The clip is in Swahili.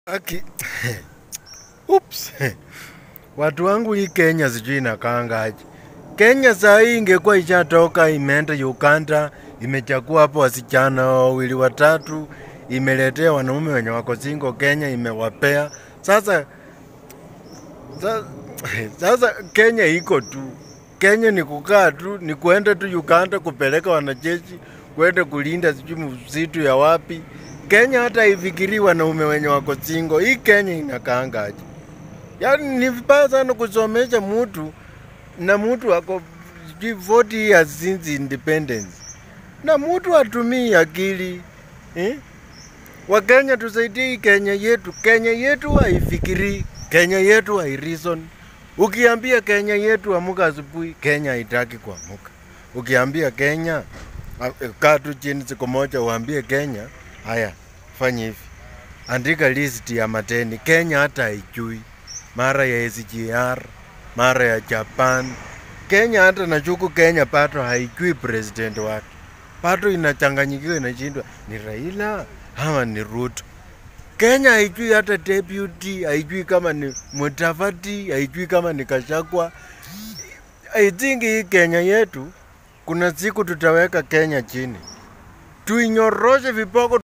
Aki. Oops. Watu wangu hii Kenya sijui inakaangaje. Kenya saa hii ingekuwa ishatoka imeenda Uganda, imechagua hapo wasichana wawili watatu, imeletea wanaume wenye wako single Kenya, imewapea. Sasa sasa, sasa Kenya iko tu. Kenya ni kukaa tu, ni kuenda tu Uganda kupeleka wanajeshi, kwenda kulinda sijui msitu ya wapi. Kenya hata haifikiri wanaume wenye wako single. Hii Kenya inakaangaje? Yaani ni vibaya sana kusomesha mtu na mtu ako sijui 40 years since independence na mtu atumii akili eh? Wakenya tusaidie hii Kenya yetu. Kenya yetu haifikiri, Kenya yetu hairison. Ukiambia Kenya yetu amuka asubuhi, Kenya haitaki kuamuka. Ukiambia Kenya a- kaa tu chini siku moja, uambie Kenya, haya fanya hivi, andika list ya mateni. Kenya hata haijui mara ya SGR, mara ya Japan. Kenya hata nashuku Kenya pato haijui president wake, pato inachanganyikiwa, inashindwa ni Raila ama ni Ruto. Kenya haijui hata deputy, haijui kama ni Mutavati, haijui kama ni Kashagwa. I think hii Kenya yetu kuna siku tutaweka Kenya chini, tuinyoroshe viboko